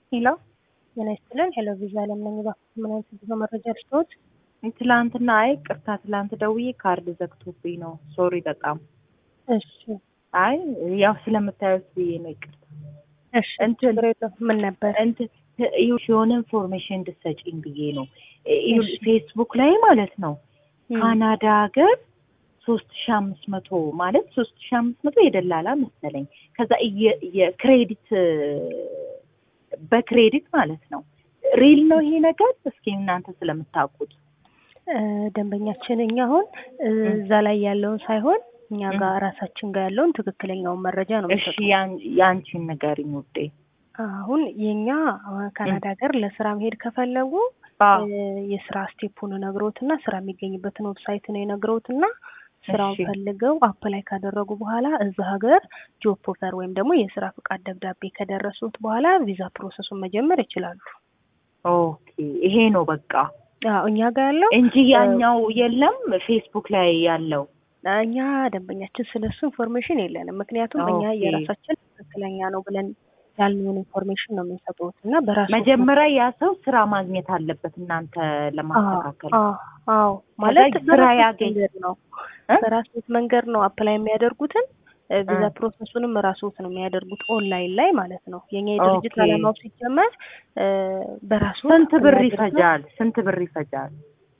ሄሎ ጤና ይስጥልን። ሄሎ ቪዛ አለም ነኝ። እባክህ ምን አይነት ብዙ መረጃ ልስጥዎት? ትላንትና አይ ቅርታ ትላንት ደውዬ ካርድ ዘግቶብኝ ነው። ሶሪ በጣም እሺ አይ ያው ስለምታዩት ብዬ ነው ይቅርታ። እሺ እንትን ችግር የለውም። ምን ነበር? እንትን ይኸውልሽ የሆነ ኢንፎርሜሽን እንድትሰጪኝ ብዬ ነው። ይኸውልሽ ፌስቡክ ላይ ማለት ነው ካናዳ ሀገር ሶስት ሺ አምስት መቶ ማለት ሶስት ሺ አምስት መቶ የደላላ መሰለኝ። ከዛ እየ- የክሬዲት በክሬዲት ማለት ነው። ሪል ነው ይሄ ነገር? እስኪ እናንተ ስለምታውቁት እ፣ ደንበኛችን እኛ አሁን እ፣ እዛ ላይ ያለውን ሳይሆን እኛ ጋር ራሳችን ጋር ያለውን ትክክለኛውን መረጃ ነው እሺ የሚሰጡት። ያን- የአንቺን ንገሪኝ ውዴ። አሁን የኛ አሁን ካናዳ ሀገር ለስራ መሄድ ከፈለጉ አዎ እ፣ የስራ ስቴፑን ነግረውትና ስራ የሚገኝበትን ዌብሳይት ነው የነግረውትና ስራውን እሺ። ፈልገው አፕላይ ካደረጉ በኋላ እዛ ሀገር ጆብ ኦፈር ወይም ደግሞ የስራ ፍቃድ ደብዳቤ ከደረሱት በኋላ ቪዛ ፕሮሰሱን መጀመር ይችላሉ። ኦኬ ይሄ ነው በቃ አዎ እኛ ጋር ያለው እንጂ ያኛው የለም ፌስቡክ ላይ ያለው እኛ ደንበኛችን ስለሱ ኢንፎርሜሽን የለንም። ምክንያቱም እኛ ኦኬ። የራሳችን ትክክለኛ ነው ብለን ያልነውን ኢንፎርሜሽን ነው የምንሰጡት እና በራሱ መጀመሪያ ያ ሰው ስራ ማግኘት አለበት እናንተ ለማስተካከል አዎ አዎ ማለት ከዛ ስራ በራስዎት ያገኝ- መንገድ ነው እ? በራስዎት መንገድ ነው አፕላይ የሚያደርጉትን እ፣ ቪዛ እ። ፕሮሰሱንም ራስዎት ነው የሚያደርጉት ኦንላይን ላይ ማለት ነው። የኛ የድርጅት ኦኬ። ዓላማው ሲጀመር እ፣ በራስዎት ስንት ብር apply አድርገው ይፈጃል? ስንት ብር ይፈጃል?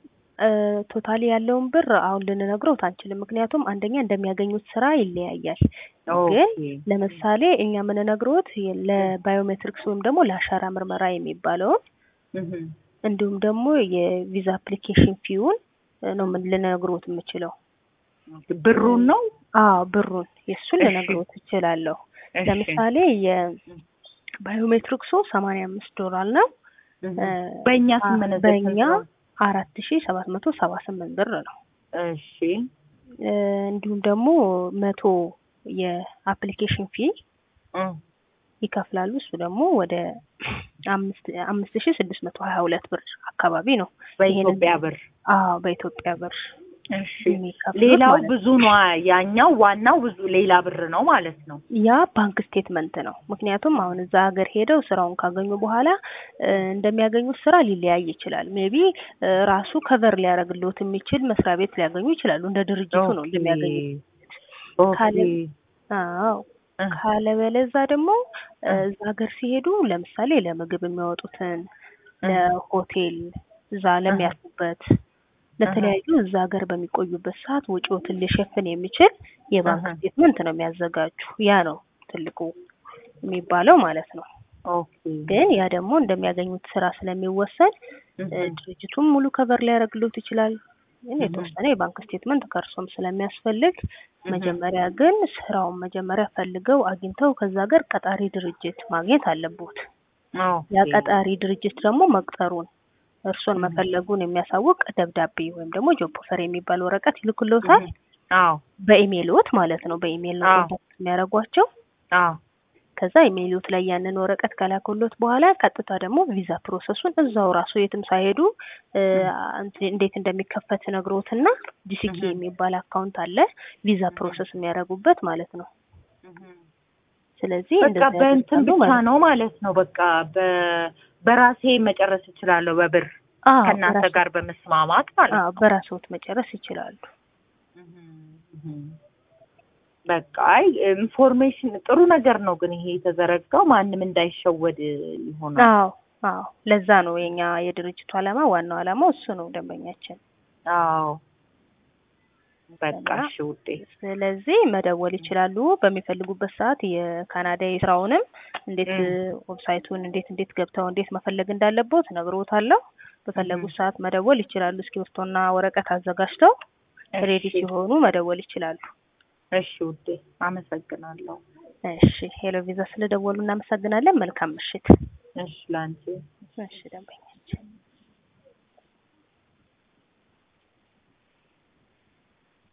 ቶታሊ ያለውን ብር አሁን ልንነግረውት አንችልም። ምክንያቱም አንደኛ እንደሚያገኙት ስራ ይለያያል። ግን ኦኬ ለምሳሌ እኛ የምንነግረውት የ- ለባዮሜትሪክስ ወይም ደግሞ ለአሻራ ምርመራ የሚባለውን እህ። እንዲሁም ደግሞ የቪዛ አፕሊኬሽን ፊውን ነው ምን ልነግሮት የምችለው። ብሩን ነው? አዎ ብሩን የእሱን እሺ። ልነግሮት እችላለሁ። እሺ። ለምሳሌ የባዮሜትሪክሱ ሰማንያ አምስት ዶላር ነው። እህ። እ፣ በእኛ አ- ስምንት በእኛ አራት ሺ ሰባት መቶ ሰባ ስምንት ብር ነው። እሺ እ፣ እንዲሁም ደግሞ መቶ የአፕሊኬሽን ፊ እ። ይከፍላሉ። እሱ ደግሞ ወደ አምስት አምስት ሺ ስድስት መቶ ሀያ ሁለት ብር አካባቢ ነው። በኢትዮጵያ ብር አዎ በኢትዮጵያ ብር እሺ። የሚከፍሉት ሌላው ማለት ነው። ብዙ ነው። ያኛው ዋናው ብዙ ሌላ ብር ነው ማለት ነው። ያ ባንክ ስቴትመንት ነው። ምክንያቱም አሁን እዛ ሀገር ሄደው ስራውን ካገኙ በኋላ እ፣ እንደሚያገኙት ስራ ሊለያይ ይችላል። ሜቢ ራሱ ከቨር ሊያደርግልዎት የሚችል መስሪያ ቤት ሊያገኙ ይችላሉ። እንደ ድርጅቱ ነው ኦኬ። እንደሚያገኙት። ኦኬ። ካለ- አዎ እ። ካለበለዛ ደግሞ እ፣ እ። እዛ ሀገር ሲሄዱ ለምሳሌ ለምግብ የሚያወጡትን እ። ለሆቴል እዛ ለሚያርፉበት ለተለያዩ እዛ ሀገር በሚቆዩበት ሰዓት ወጪዎትን ሊሸፍን የሚችል የባንክ አሀ። ስቴትመንት ነው የሚያዘጋጁ። ያ ነው ትልቁ የሚባለው ማለት ነው። ኦኬ። ግን ያ ደግሞ እንደሚያገኙት ስራ ስለሚወሰን እህ። እ፣ ድርጅቱም ሙሉ ከቨር ሊያደርግልዎት ይችላል። ግን እህ። የተወሰነ የባንክ ስቴትመንት ከእርሶም ስለሚያስፈልግ እህ። መጀመሪያ ግን ስራውን መጀመሪያ ፈልገው አግኝተው ከዛ ሀገር ቀጣሪ ድርጅት ማግኘት አለቦት። ኦኬ። ያ ቀጣሪ ድርጅት ደግሞ መቅጠሩን እርሶን እህ። መፈለጉን የሚያሳውቅ ደብዳቤ ወይም ደግሞ ጆብ ኦፈር የሚባል ወረቀት ይልኩልዎታል። እህ። አዎ በኢሜይልዎት ማለት ነው። በኢሜይል ነው አዎ። ኮንታክት የሚያደርጓቸው። አዎ ከዛ ኢሜይልዎት ላይ ያንን ወረቀት ከላኩልዎት በኋላ ቀጥታ ደግሞ ቪዛ ፕሮሰሱን እዛው ራሱ የትም ሳይሄዱ እ፣ እንት- እንዴት እንደሚከፈት ነግሮትና ጂሲኪ እህ። የሚባል አካውንት አለ ቪዛ ፕሮሰስ የሚያደርጉበት ማለት ነው። ስለዚህ በቃ እንደዛ በእንትን ያደርጋሉ ብቻ ማለት ነው ማለት ነው። በቃ በ- በራሴ መጨረስ እችላለሁ በብር አዎ፣ ከእናንተ በራስዎ- ጋር በመስማማት ማለት አዎ፣ ነው። በራስዎት መጨረስ ይችላሉ። በቃ አይ ኢንፎርሜሽን ጥሩ ነገር ነው፣ ግን ይሄ የተዘረጋው ማንም እንዳይሸወድ ይሆናል። አዎ አዎ፣ ለዛ ነው የኛ የድርጅቱ ዓላማ ዋናው ዓላማው እሱ ነው ደንበኛችን። አዎ በቃ እና እሺ ውዴ። ስለዚህ መደወል ይችላሉ በሚፈልጉበት ሰዓት የካናዳ ስራውንም እንዴት እም። ዌብሳይቱን እንዴት እንዴት ገብተው እንዴት መፈለግ እንዳለቦት ነግሮታለሁ። በፈለጉት ሰዓት መደወል ይችላሉ። እስክሪብቶና ወረቀት አዘጋጅተው ሬዲ እሺ ሲሆኑ መደወል ይችላሉ። እሺ ውዴ አመሰግናለሁ። እሺ ሄሎ ቪዛ ስለደወሉ እናመሰግናለን። መልካም ምሽት። እሺ ላንቺ እሺ ደንበኛ